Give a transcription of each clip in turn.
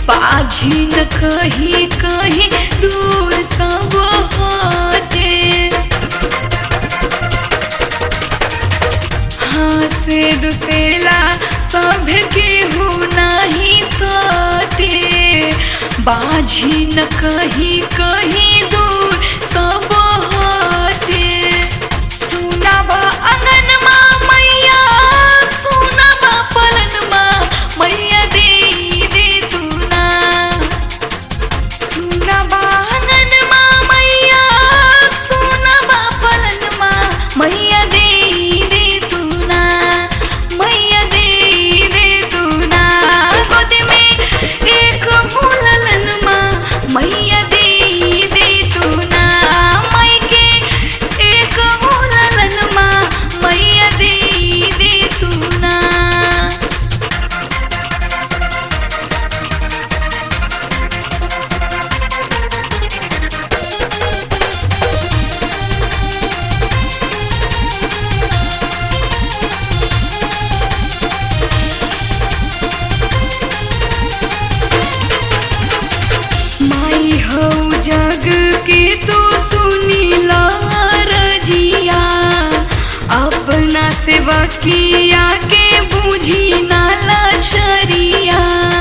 बाझी न कहीं कहीं दूर सब हटे हाँ से दुसेला सब केहू नहीं सटे बाझी न कहीं कहीं दूर सब हटे सुनाबा अंगनमा मैया सुनाबा पलनमा मैया दे दे तू ना सुनाबा अंगनमा मैया सुनाबा पलनमा मैया दे दे तू ना मैया दे दे तू ना गोद में एक मुललनमा मैया दे दे तू ना मई के एक मुललनमा मैया दे दे तू ना माई हो जग के तू सुनी रजिया अपना सेवकिया के बूझी नाला शरिया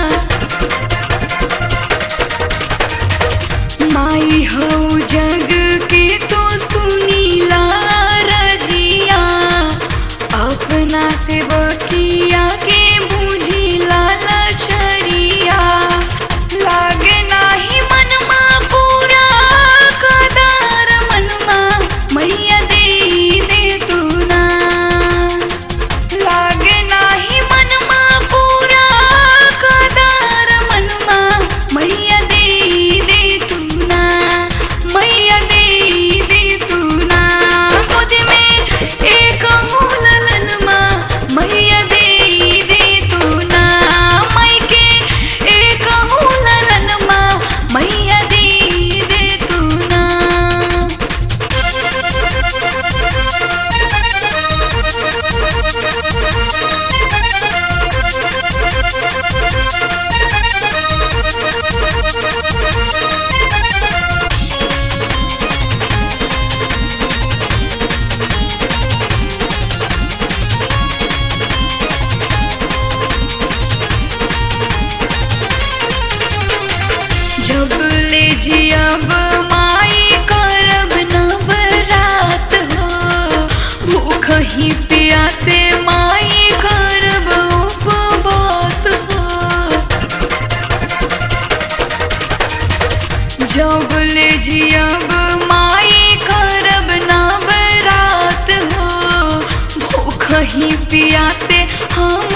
माई हो जग के तू सुनी रजिया अपना सेवकिया के बूझी लाला शरिया लागे नाही मनमा पूरा कदार मनमा मैया दे दे तू ना लागे नाही मनमा पूरा कदार मनमा मैया दे दे तू ना मैया दे दे तू ना गोद में एक मुललनमा मैया दे दे तू ना मई के एक मुललनमा मैया दे दे तू ना जब ले जियब माई करब नवरात हो भूख ही प्यासे माई करब उपवास हो जब ले जियब माई करब नवरात हो भूख ही प्यासे हम